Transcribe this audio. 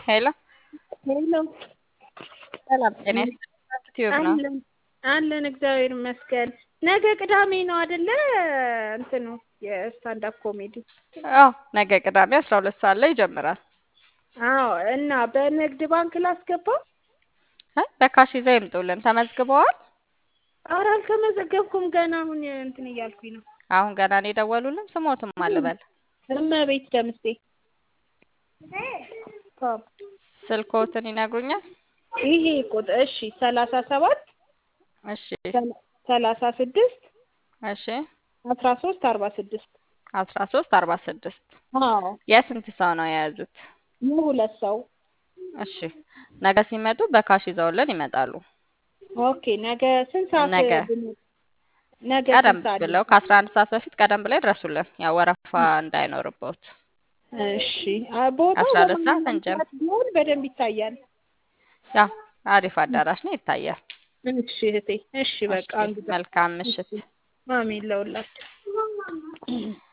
ሄሎ ሄሎ ሰላም ጤና ይስጥልኝ። ዩቲዩብ ነው። አለን አለን እግዚአብሔር ይመስገን። ነገ ቅዳሜ ነው አይደለ? እንትኑ የስታንዳፕ ኮሜዲ አዎ ነገ ቅዳሜ አስራ ሁለት ሰዓት ላይ ይጀምራል። አዎ። እና በንግድ ባንክ ላስገባ? እ በካሽ ይዘው ይምጡልን። ተመዝግበዋል? ኧረ አልተመዘገብኩም ገና አሁን እንትን እያልኩኝ ነው። አሁን ገና ነው የደወሉልን። ስሞትም አልበል እመቤት ደምሴ ስልክዎትን ይነግሩኛል? ይሄ ቁጥር እሺ፣ ሰላሳ ሰባት እሺ ሰላሳ ስድስት እሺ አስራ ሶስት አርባ ስድስት አስራ ሶስት አርባ ስድስት አዎ የስንት ሰው ነው የያዙት? የሁለት ሰው እሺ ነገ ሲመጡ በካሽ ይዘውልን ይመጣሉ። ኦኬ። ነገ ስንት ሰዓት ነገ ብንሄድ? ነገ ቀደም ስንት ሰዓት? ብለው ከአስራ አንድ ሰዓት በፊት ቀደም ብለው ይድረሱልን። ያው ወረፋ እንዳይኖርበት። እሺ አ- ቦታው አስራ ሁለት ሰዓት በማንኛውም እንጀምር። ሰዓት ቢሆን በደንብ ይታያል። ያው አሪፍ አዳራሽ ነው፣ ይታያል። እሺ እህቴ፣ እሺ በቃ እሺ እንግዲህ መልካም ምሽት። አሜን ለሁላችሁ።